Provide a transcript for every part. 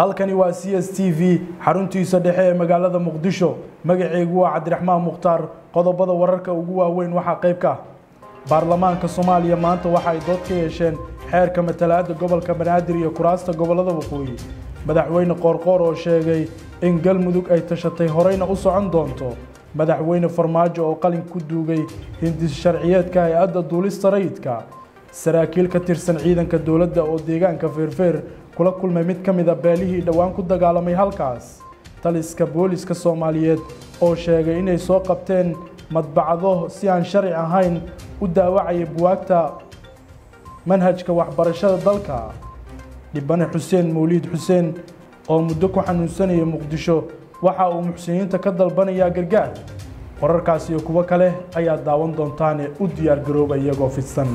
halkani waa c s t v xaruntiisa dhexe ee magaalada muqdisho magaceygu waa cabdiraxmaan mukhtaar qodobada wararka ugu waaweyn waxaa qayb ka ah baarlamaanka soomaaliya maanta waxa ay dood ka yeesheen xeerka matalaada gobolka banaadir iyo kuraasta gobolada waqooyi madaxweyne qoorqoor oo sheegay in galmudug ay tashatay horeyna u socon doonto madaxweyne farmaajo oo qalin ku duugay hindis sharciyeedka hay-adda duulista rayidka saraakiil ka tirsan ciidanka dowladda oo deegaanka feerfeer kula kulmay mid ka mida beelihii dhowaan ku dagaalamay halkaas taliska booliska soomaaliyeed oo sheegay inay soo qabteen madbacdo si aan sharci ahayn u daawacaya buwaagta manhajka waxbarashada dalka dhibane xuseen mawliid xuseen oo muddo ku xanuunsanaya muqdisho waxa uu muxsiniinta ka dalbanayaa gargaar wararkaas iyo kuwo kale ayaa daawan doontaane u diyaargarooba iyagoo fidsan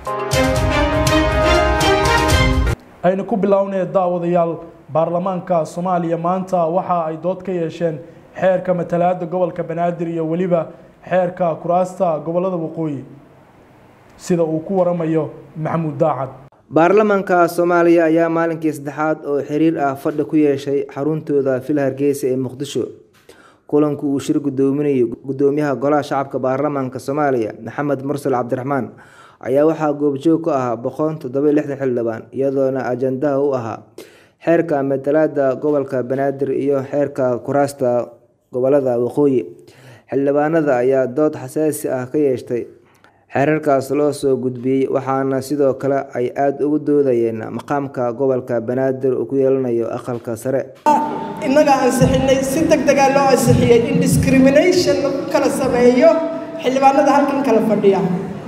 aynu ku bilownay daawadayaal baarlamaanka soomaaliya maanta waxa ay dood ka yeesheen xeerka matalaada gobolka banaadir iyo weliba xeerka kuraasta gobolada waqooyi sida uu ku waramayo maxamuud daacad baarlamaanka soomaaliya ayaa maalinkii saddexaad oo xiriir ah fadhi ku yeeshay xaruntooda fil hargeysa ee muqdisho kulanku uu shir gudoominayay gudoomiyaha golaha shacabka baarlamaanka soomaaliya maxamed mursal cabdiraxmaan ayaa waxaa goobjoog ku ahaa boqol toddoba lixdan xildhibaan iyadoona ajandaha u ahaa xeerka matalaada gobolka banaadir iyo xeerka kuraasta gobolada waqooyi xildhibaanada ayaa dood xasaasi ah ka yeeshtay xeerarkaas loo soo gudbiyey waxaana sidoo kale ay aada ugu doodayeen maqaamka gobolka banaadir uu ku yeelanayo aqalka sare innaga ansixinay si deg degaa loo ansixiyey in discrimination lagu kala sameeyo xildhibaanada halkan kala fadhiya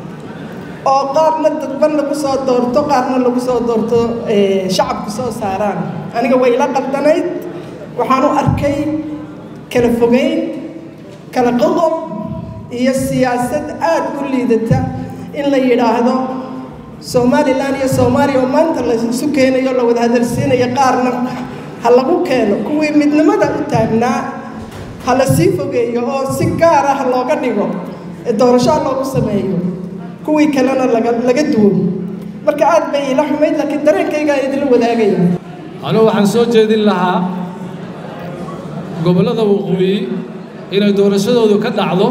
oo qaarna dadban lagu soo doorto qaarna lagu soo doorto shacabku soo saaraan aniga way ila qaldanayd waxaan u arkay kala fogeyn kala qodob iyo siyaasad aada u liidata in la yidhaahdo somalilan iyo soomaaliya oo maanta la isu keenayo la wada hadalsiinayo qaarna ha lagu keeno kuwii midnimada u taagnaa ha la sii fogeeyo oo si gaar ah looga dhigo doorashoa loogu sameeyo kuwii kalena laga laga duwo marka aad bay iila xumayd laakiin dareenkaygaa idinla wadaagaya anugu waxaan soo jeedin lahaa gobollada waqooyi inay doorashadoodu ka dhacdo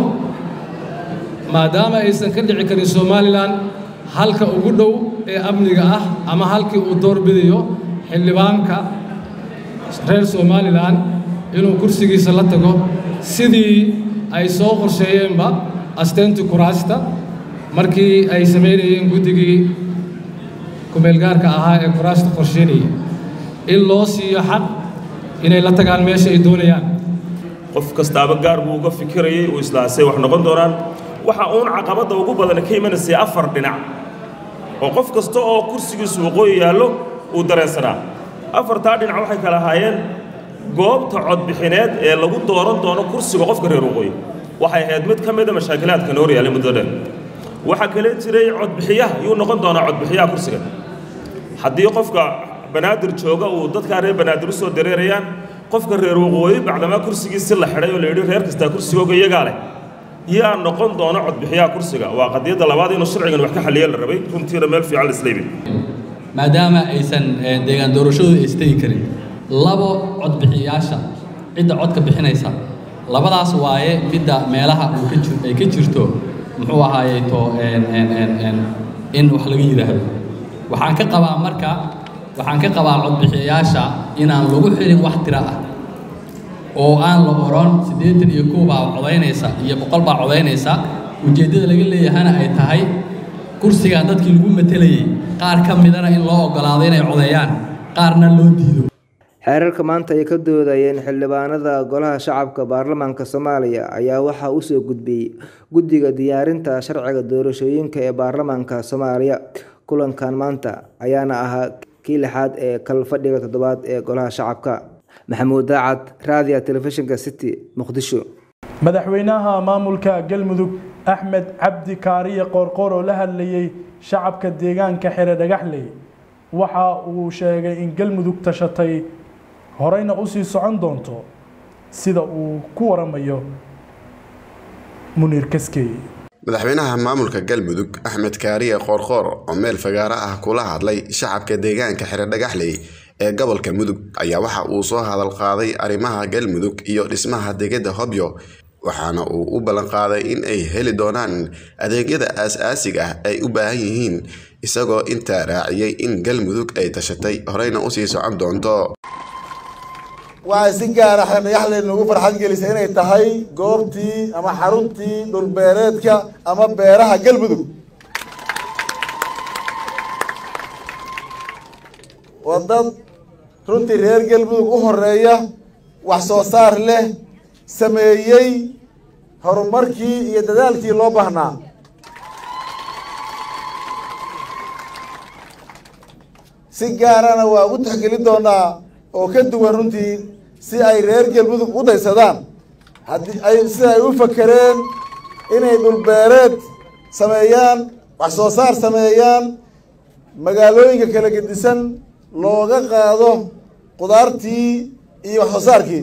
maadaama aysan ka dhici karin somalilan halka ugu dhow ee amniga ah ama halkii uu doorbidayo xildhibaanka reer somalilan inuu kursigiisa la tago sidii ay soo qorsheeyeenba asteyntii kuraasta markii ay samaynayeen guddigii kumeelgaarka ahaa ee kuraasta qorsheynaya in loo siiyo xaq inay la tagaan meesha ay doonayaan qof kastaaba gaar buu uga fikirayay uu islaasay wax noqon doonaan waxa uun caqabadda ugu badan ka imanaysay afar dhinac oo qof kasta oo kursigiisu waqooyi yaallo uu dareensanaa afartaa dhinac waxay kala ahaayeen goobta codbixineed ee lagu dooran doono kursiga qofka reer waqooyi waxay ahayd mid ka mida mashaakilaadkan hor yaallay muddo dheer waxaa kale jiray codbixiyaha yuu noqon doonaa codbixiyaha kursiga haddii qofka banaadir jooga uu dadkaa reer banaadir u soo dareerayaan qofka reer waqooyi bacdamaa kursigiisi la xidhay oo la yidhi reer kastaa kursigooga iyagaa leh yaa noqon doona codbixiyaha kursiga waa qadiyadda labaad inuu sharcigan wax ka xalliya la rabay runtiina meel fiican la isleebi maadaama aysan deegaan doorashadooda istegi karin labo codbixiyayaasha cidda codka bixinaysa labadaas waaye midda meelaha uu ka jir ay ka jirto muxuu ahaayey to in wax laga yidhaahdo waxaan ka qabaa marka waxaan ka qabaa codbixiyayaasha inaan lagu xirin wax tiro ah oo aan la oran siddeetan iyo kow baa codaynaysa iyo boqol baa codaynaysa ujeeddada laga leeyahana ay tahay kursigan dadkii lagu matelayey qaar ka midana in loo oggolaado inay codeeyaan qaarna loo diido xeerarka maanta ay ka doodayeen xildhibaanada golaha shacabka baarlamaanka soomaaliya ayaa waxaa usoo gudbiyey guddiga diyaarinta sharciga doorashooyinka ee baarlamaanka soomaaliya kulankan maanta ayaana ahaa kii lixaad ee kal fadhiga toddobaad ee golaha shacabka maxamuud daacad raadiya telefishinka city muqdisho madaxweynaha maamulka galmudug axmed cabdi kaariye qoorqoor oo la hadlayey shacabka deegaanka xere dhagaxley waxa uu sheegay in galmudug tashatay horeyna usii socon doonto sida uu ku waramayo muniir kaskey madaxweynaha maamulka galmudug axmed kaariye qoorqoor oo meel fagaaro ah kula hadlay shacabka deegaanka xere dhagaxley ee gobolka mudug ayaa waxa uu soo hadal qaaday arrimaha galmudug iyo dhismaha degada hobyo waxaana uu u ballan qaaday in ay heli doonaan adeegyada aas-aasiga ah ay u baahan yihiin isagoo intaa raaciyey in galmudug ay tashatay horeyna usii socon doonto waxay si gaara xeendhagaxleed nagu farxad gelisay inay tahay goobtii ama xaruntii dhulbeereedka ama beeraha galmudug waa dad runtii reer galmudug u horeeya wax soo saar leh sameeyey horumarkii iyo dadaalkii loo baahnaa si gaarana waa ugu taxgelin doonaa oo ka duwan runtii si ay reer galmudug u daysadaan haddii ay sida ay u fakereen inay dhulbeereed sameeyaan wax soo saar sameeyaan magaalooyinka kala gedisan looga qaado qudaartii iyo wax soo saarkii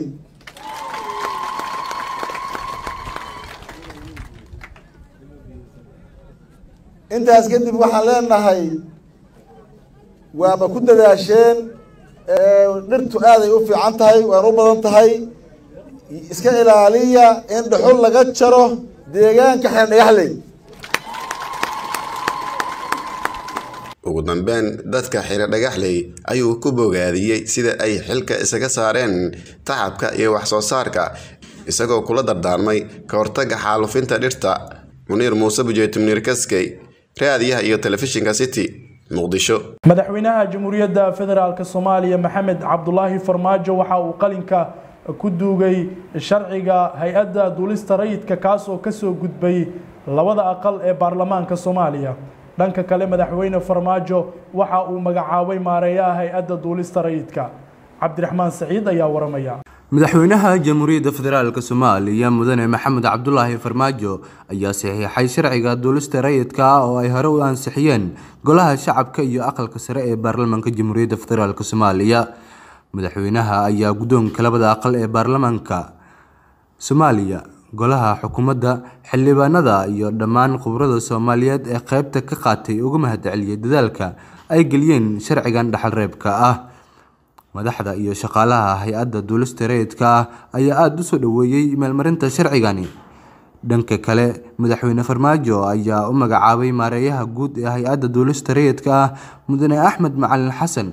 intaas kadib waxaan leenahay waaba ku dadaasheen dhirtu aaday u fiican tahay waana u badan tahay iska ilaaliya in dhuxul laga jaro deegaanka xeendhagaxley ugu dambeyn dadka xiro dhagaxley ayuu ku bogaadiyey sida ay xilka isaga saareen tacabka iyo wax soo saarka isagoo kula dardaarmay ka hortagga xaalufinta dhirta muniir muuse bujeeti muniir kaskey raadiyaha iyo telefishinka city muqdisho madaxweynaha jamhuuriyadda federaalk soomaaliya maxamed cabdulaahi farmaajo waxa uu qalinka ku duugay sharciga hay-adda duulista rayidka kaasoo kasoo gudbay labada aqal ee baarlamaanka soomaaliya dhanka kale madaxweyne farmaajo waxa uu magacaabay maareeyaha hay-adda duulista rayidka cabdiraxmaan saciid ayaa waramaya madaxweynaha jamhuuriyadda federaalk soomaaliya mudane maxamed cabdulaahi farmaajo ayaa saxiixay sharciga duulista rayidka ah oo ay hore u ansixiyeen golaha shacabka iyo aqalka sare ee baarlamaanka jamhuuriyadda federaalk soomaaliya madaxweynaha ayaa guddoonka labada aqal ee baarlamaanka soomaaliya golaha xukuumadda xildhibaanada iyo dhammaan khubrada soomaaliyeed ee qeybta ka qaatay uga mahadceliyay dadaalka ay geliyeen sharcigan dhaxalreebka ah madaxda iyo shaqaalaha hay-adda duulista rayidka ah ayaa aada u soo dhoweeyey meelmarinta sharcigani dhanka kale madaxweyne farmaajo ayaa u magacaabay maareeyaha guud ee hay-adda duulista rayidka ah mudane axmed macalin xasan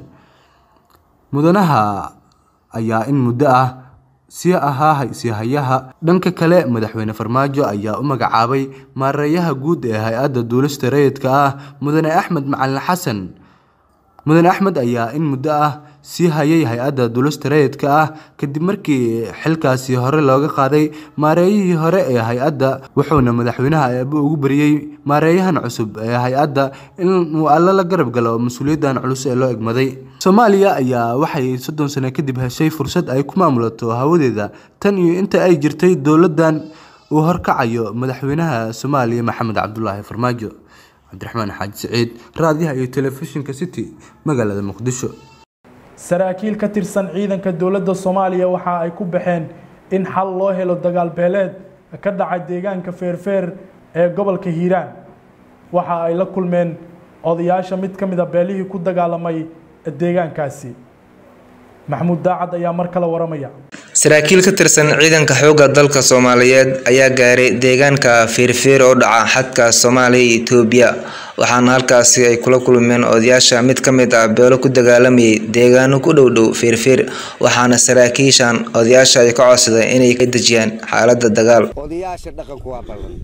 mudanaha ayaa in muddo ah sii ahaa siihayaha dhanka kale madaxweyne farmaajo ayaa u magacaabay maareeyaha guud ee hay-adda duulista rayidka ah mudane axmed macalin xasan mudane axmed ayaa in muddo ah sii hayay hay-adda duulista rayidka ah kadib markii xilkaasi hore looga qaaday maareeyihii hore ee hay-adda wuxuuna madaxweynaha eeba ugu bariyey maareeyahan cusub ee hay-adda inuu alla la garab galo mas-uuliyaddan culus ee loo egmaday soomaaliya ayaa waxay soddon sano kadib heshay fursad ay ku maamulato hawadeeda tan iyo inta ay jirtay dowladdan uu horkacayo madaxweynaha soomaaliya maxamed cabdulaahi farmaajo cabdiraxmaan xaaji siciid raadiyaha iyo telefishinka city magaalada muqdisho saraakiil ka tirsan ciidanka dowladda soomaaliya waxa ay ku baxeen in xal loo helo dagaal beeleed ka dhacay deegaanka feerfeer ee gobolka hiiraan waxa ay la kulmeen odayaasha mid ka mid a beelihii ku dagaalamay deegaankaasi maxamuud daacad ayaa mar kale waramaya saraakiil ka tirsan ciidanka xoogga dalka soomaaliyeed ayaa gaaray deegaanka feerfeer oo dhaca xadka soomaaliya iyo itoobiya waxaana halkaasi ay kula kulmeen odayaasha mid ka mid ah beelo ku dagaalamayay deegaano ku dhow dhow feerfeer waxaana saraakiishan odayaasha ay ka codsadeen inay ka dejiyaan xaaladda dagaal odayaasha dhaqanku waa ballan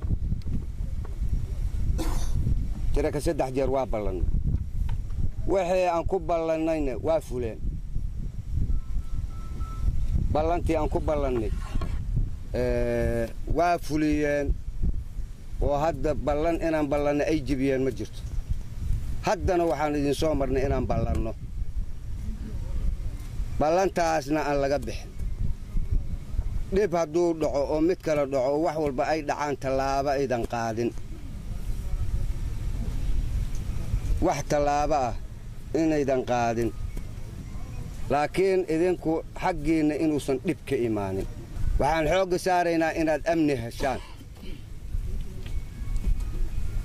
tiraka saddex jeer waa ballan wixii aan ku ballannayna waa fuleen ballantii aan ku ballannay waa fuliyeen oo hadda ballan inaan ballanno ay jebiyeen ma jirto haddana waxaan idin soo marnay inaan ballanno ballantaasna aan laga bixin dhib hadduu dhaco oo mid kale dhaco oo wax walba ay dhacaan tallaabo aydan qaadin wax tallaabo ah inaydan qaadin laakiin idinku xaggiinna inuusan dhib ka imaanin waxaan xoogga saaraynaa inaad amni heshaan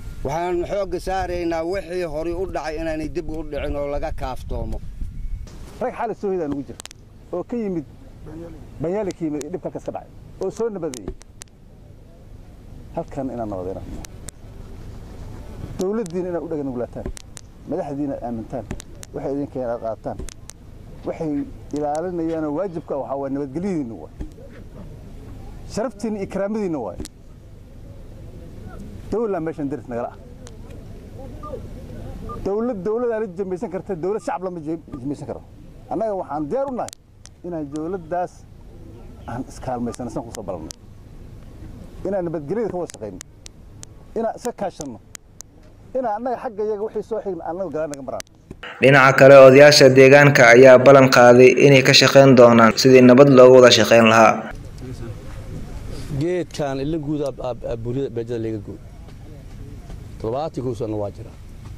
waxaan xoogga saaraynaa wixii horay u dhacay inaanay dib u dhicin oo laga kaaftoomo rag xaali soo hidaan ugu jira oo ka yimid banyaali ka yimid dhibka halkaas ka dhacay oo soo nabadeeyey halkan inaan nabadayna dowladdiina inaad u dhaga nugulaataan madaxdiina aamintaan waxay idinka inaad qaataan waxay ilaalinayaanoo waajibka waxaa waa nabadgelyadiinna waay sharaftiinna iyo karaamadiinna waay dowlaa meeshan daris nagala ah dowlad dowladaa la jamaysan karta dowlad shacab lama jamaysan karo annaga waxaan diyaar u nahay inaan dowladdaas aan iskaalmaysano san kusoo balannay inaan nabadgelyada ka wada shaqayno inaan iska kaashanno inaan annaga xagga iyaga wixii soo xigna annaga galaan naga maraan dhinaca kale odayaasha deegaanka ayaa ballan qaaday inay ka shaqayn doonaan sidii nabad loogu wada shaqayn lahaa geedkan ila guud burida beejada laga guud toddobaatan kow sanna waa jira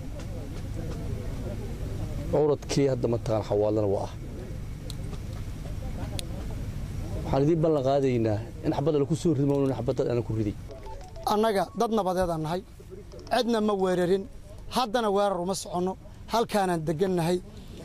cawradkii hadda mataqaan xawaalana waa ah waxaan idiin ballan qaadaynaa in xabadda laku soo ridi mawnan xabadda aan ku riday annaga dad nabadeedaan nahay cidna ma weerarin haddana weerar uma soconno halkaanaan degannahay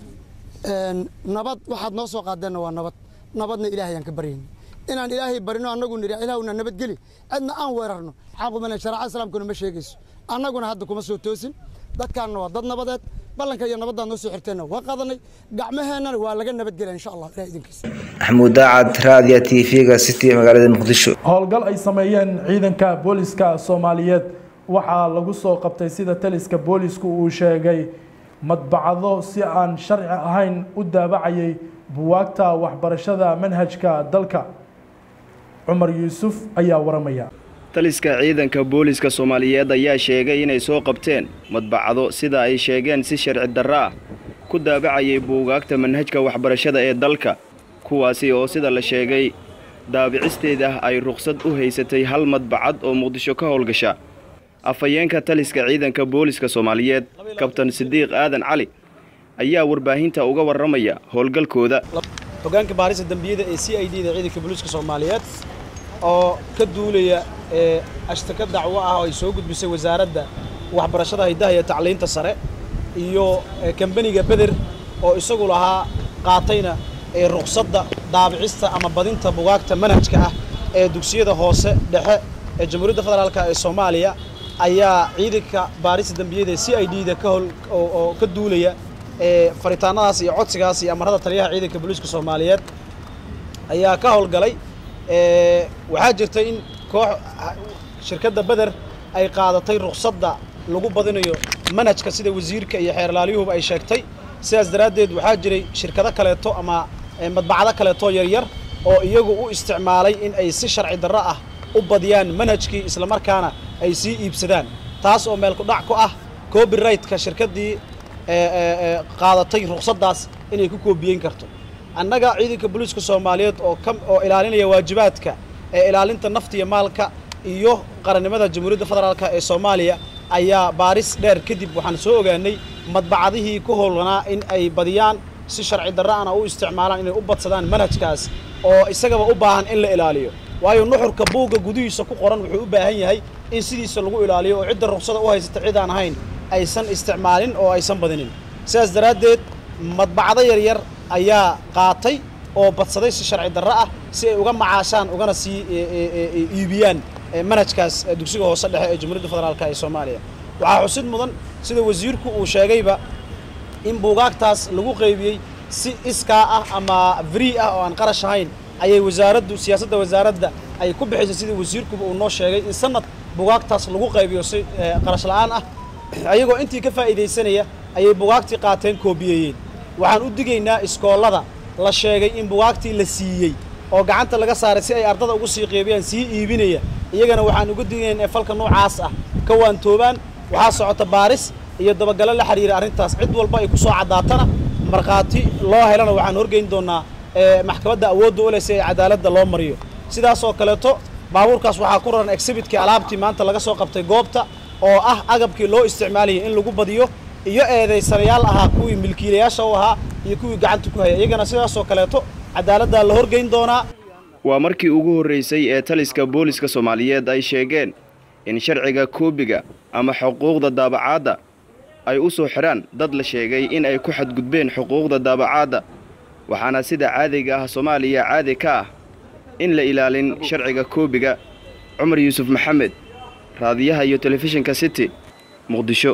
nabad waxaad noo soo qaadeenna waa nabad nabadna ilaahayaan ka baryayna inaan ilaahay barino annagu nidhi ilaahuna nabadgeli cidna aan weerarno xaqumale sharaca islaamkuna ma sheegayso annaguna hadda kuma soo toosin dadkaanna waa dad nabadeed ballanka iyo nabaddaad noo soo xirteenna waa qaadanay gacmaheennana waa laga nabadgelya insha allah ilaah idinkiisa maxamuud daacad raadiya t v-ga city magaalada muqdisho howlgal ay sameeyeen ciidanka booliska soomaaliyeed waxaa lagu soo qabtay sida taliska boolisku uu sheegay madbacado si aan sharci ahayn u daabacayay buwaagta waxbarashada manhajka dalka cumar yuusuf ayaa waramaya taliska ciidanka booliska soomaaliyeed ayaa sheegay inay soo qabteen madbacado sida ay sheegeen si sharci darro ah ku daabacayay buugaagta manhajka waxbarashada ee dalka kuwaasi oo sida la sheegay daabicisteeda ay rukhsad u haysatay hal madbacad oo muqdisho ka howlgasha afhayeenka taliska ciidanka booliska soomaaliyeed kabtan sidiiq aadan cali ayaa warbaahinta uga warramaya howlgalkooda hoggaanka baarista dembiyada ee c i d da ciidanka booliiska soomaaliyeed oo ka duulaya ee ashtaka dacwo ah oo ay soo gudbisay wasaaradda waxbarashada haydaha iyo tacliinta sare iyo kambaniga beder oo isagu lahaa qaatayna ee ruqsadda daabicista ama badinta bugaagta manhajka ah ee dugsiyada hoose dhexe ee jamhuuriyadda federaalka ee soomaaliya ayaa ciidanka baarista dembiyada ee c i d da ka hol oo ka duulaya ee faritaanadaas iyo codsigaas iyo amarada taliyaha ciidanka booliiska soomaaliyeed ayaa ka howlgalay waxaa jirta in koox shirkadda beder ay qaadatay ruqsadda lagu badinayo manhajka sida wasiirka iyo xeerlaalyuhuba ay sheegtay sidaas daraaddeed waxaa jiray shirkado kaleeto ama madbacado kaleeto yaryar oo iyagu u isticmaalay in ay si sharci darro ah u badiyaan manhajkii islamarkaana ay sii iibsadaan taas oo meel kudhac ku ah copyrightka shirkaddii qaadatay ruqsaddaas inay ku koobiyeyn karto annaga ciidanka booliiska soomaaliyeed oo ka oo ilaalinaya waajibaadka ee ilaalinta nafta iyo maalka iyo qarannimada jamhuuriyadda federaalk ee soomaaliya ayaa baaris dheer kadib waxaan soo ogaanay madbacadihii ku howlanaa in ay badiyaan si sharci darra'ana u isticmaalaan inay u badsadaan manhajkaas oo isagaba u baahan in la ilaaliyo waayo nuxurka buugga gudihiisa ku qoran wuxuu u baahan yahay in sidiisa lagu ilaaliyo oo cidda ruqsada u haysata cid aan ahayn aysan isticmaalin oo aysan badinin sidaas daraaddeed madbacdo yaryar ayaa qaatay oo badsaday si sharci darro ah si ay uga macaashaan ugana sii iibiyaan manhajkaas dugsiga hoose dhexe ee jamhuuriyadda federaalk ee soomaaliya waxaa xusid mudan sida wasiirku uu sheegayba in buugaagtaas lagu qaybiyey si iskaa ah ama free ah oo aan qarash ahayn ayay wasaaraddu siyaasadda wasaaradda ay ku bixisay sida wasiirkuba uu noo sheegay in sanad buugaagtaas lagu qaybiyo si qarash la'aan ah ayagoo intii ka faa'iidaysanaya ayay buugaagtii qaateen koobiyeeyeen waxaan u digaynaa iskoollada la sheegay in bugaagtii la siiyey oo gacanta laga saaray si ay ardada ugu sii qeybiyaan sii iibinaya iyagana waxaan uga digayn ee falka noocaas ah ka waantoobaan waxaa socota baaris iyo dabagalo la xiriira arrintaas cid walba ay ku soo caddaatana markhaati loo helana waxaan horgeyn doonnaa maxkamadda awoodda u leh si ay cadaaladda loo mariyo sidaas oo kaleeto baabuurkaas waxaa ku raran exhibitkii alaabtii maanta laga soo qabtay goobta oo ah agabkii loo isticmaalayay in lagu badiyo iyo eedaysanayaal ahaa kuwii milkiilayaasha u ahaa iyo kuwii gacanta ku haya iyagana sidaasoo kaleeto cadaaladdaa la horgeyn doonaa waa markii ugu horraysay ee taliska booliska soomaaliyeed ay sheegeen in sharciga koobiga ama xuquuqda daabacaadda ay u soo xidhaan dad la sheegay in ay ku xadgudbeen xuquuqda daabacaadda waxaana sida caadiga ah soomaaliya caadi ka ah in la ilaalin sharciga koobiga cumar yuusuf maxamed raadiyaha iyo telefishinka city muqdisho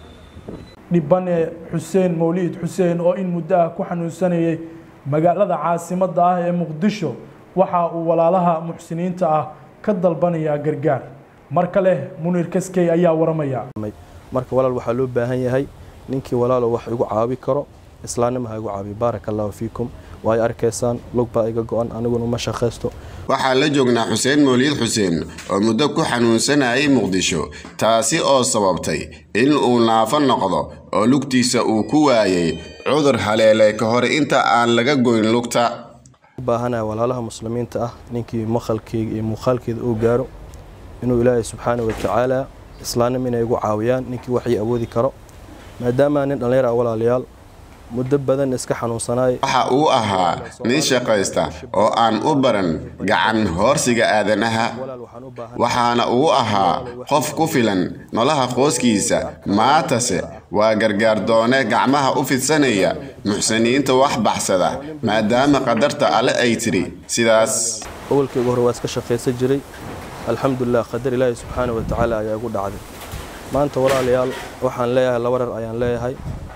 dhibane xuseen mawliid xuseen oo in muddo ah ku xanuunsanayay magaalada caasimadda ah ee muqdisho waxa uu walaalaha muxsiniinta ah ka dalbanayaa gargaar mar kale muniir kaskey ayaa waramaya marka walaal waxaa loo baahan yahay ninkii walaalo wax igu caawi karo islaannimo ha igu caabiyo baaraka allahu fiikum waay arkaysaan lug baa iga go-an aniguna ma shaqaysto waxaa la joognaa xuseen mawliid xuseen oo muddo ku xanuunsanayay muqdisho taasi oo sababtay in uu naafo noqdo oo lugtiisa uu ku waayay cudur haleelay ka hor inta aan laga goyn lugta u baahanaha walaalaha muslimiinta ah ninkii maqalkeyga iyo muuqaalkeeda uu gaaro inuu ilaahay subxaana wa tacaala islaannimo inay igu caawiyaan ninkii waxii awoodi karo maadaama nin dhallinyar ah walaalayaal muddo badan iska xanuunsanaay waxa uu ahaa nin shaqaysta oo aan u baran gacan hoorsiga aadanaha waxaana uu ahaa qof ku filan nolaha qoyskiisa maatase waa gargaardoone gacmaha u fidsanaya muxsiniinta wax baxsada maadaama qadarta alle ay tiri sidaas awalkeyga hore waa iska shaqaysan jiray alxamdulilah qadar ilaahi subxaana wa tacaala ayaa igu dhacday maanta walaalayaal waxaan leeyahay laba rar ayaan leeyahay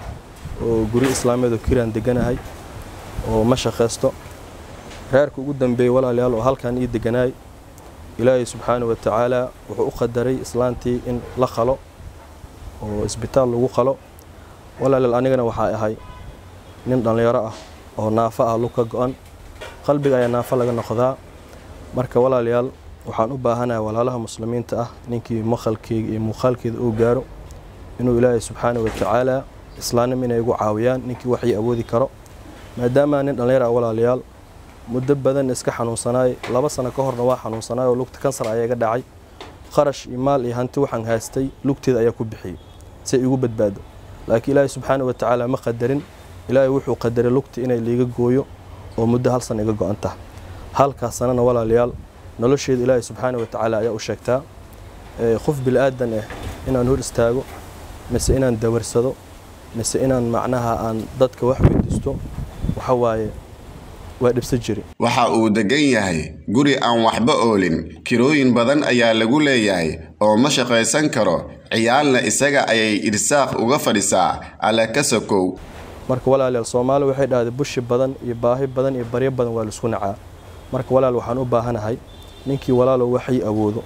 oo guri islaameed oo kiraan deganahay oo ma shaqaysto reerka ugu dambeeyey walaalayaal oo halkan ii deganaay ilaahay subxaana wa tacaala wuxuu u qadaray islaantii in la qalo oo isbitaal lagu qalo walaalayaal anigana waxaa ahay nin dhallinyaro ah oo naafo ah lug ka go-an qalbiga ayaa naafo laga noqdaa marka walaalayaal waxaan u baahanahay walaalaha muslimiinta ah ninkii maqalkeyga iyo muuqaalkeeda uu gaaro inuu ilaahay subxaana wa tacaala islaannimo inay igu caawiyaan ninkii waxii awoodi karo maadaama nin dhallinyar ah walaalayaal muddo badan iska xanuunsanaay laba sano ka horna waa xanuunsanaay oo lugta kansar ayaa iga dhacay kharash iyo maal iyo hanti waxaan haystay lugteeda ayaa ku bixiyey si ay igu badbaado laakiin ilaahay subxaana wa tacaala ma qadarin ilaahay wuxuu qadaray lugta inay liiga gooyo oo muddo hal sana iga go-an taha halkaas sanana walaalayaal nolosheeda ilaahay subxaana wa tacaala ayaa u sheegtaa qof bilaadan ah inaan hor istaago mise inaan dawarsado mise inaan macnaha aan dadka wax weydiisto waxa waaye waa dhibsan jiri waxa uu degan yahay guri aan waxba oolin kirooyin badan ayaa lagu leeyahay oo ma shaqaysan karo ciyaalna isaga ayay irsaaq uga fadhisaa alla ka sokow marka walaalayaal soomaali waxay dhahday bushi badan iyo baahi badan iyo baryo badan waa laisku nacaa marka walaal waxaan u baahanahay ninkii walaalow waxay awoodo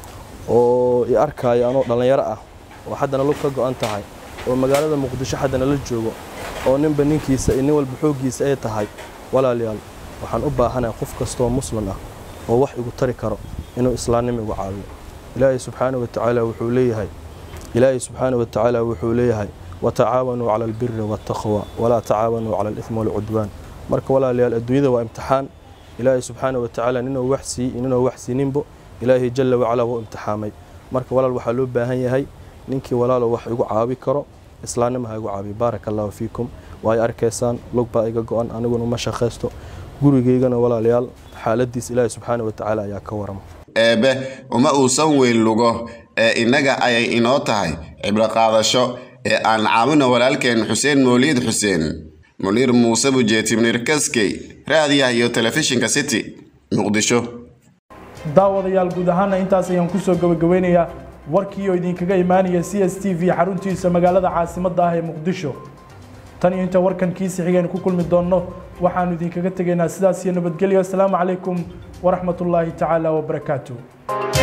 oo i arkaayo anoo dhallinyaro ah oo haddana lug ka go-an tahay oo magaalada muqdisho haddana la joogo oo ninba ninkiisa iyo nin walba xooggiisa ay tahay walaalayaal waxaan u baahanahay qof kastooo muslim ah oo wax igu tari karo inuu islaannimo igu caawiyo ilaahay subxaana wa tacaala wuxuu leeyahay ilaahay subxaana wa tacaala wuxuu leeyahay watacaawanuu cala albiri waataqwa walaa tacaawanuu cala alithmi walcudwaan marka walaalayaal adduunyada waa imtixaan ilaahay subxaana wa tacaala ninuu wax siiy ninuu wax siininbo ilaahay jalla wacalaa wuu imtixaamay marka walaal waxaa loo baahan yahay ninkii walaalo wax igu caawi karo islaannimo ha igu caabiyo baaraka allahu fiikum waay arkaysaan lug baa iga go-an aniguna ma shaqaysto gurigeygana walaalayaal xaaladiis ilaahay subxaana wa tacaala ayaa ka warama eebbe uma uusan weyn lugo ee innaga ayay inoo tahay cibro qaadasho ee aan caawino walaalkeen xuseen mawliid xuseen muniir muuse bujeeti muniir kaskey raadiyaha iyo telefishinka city muqdisho daawadayaal guud ahaana intaas ayaan kusoo gabagabeynayaa warkii oo idinkaga imaanaya c s t v xaruntiisa magaalada caasimadda ah ee muqdisho tan iyo inta warkan kiisi xigeen ku kulmi doonno waxaanu idinkaga tegaynaa sidaas iyo nabadgelyo asalaamu calaykum waraxmatullaahi tacaala wabarakaatu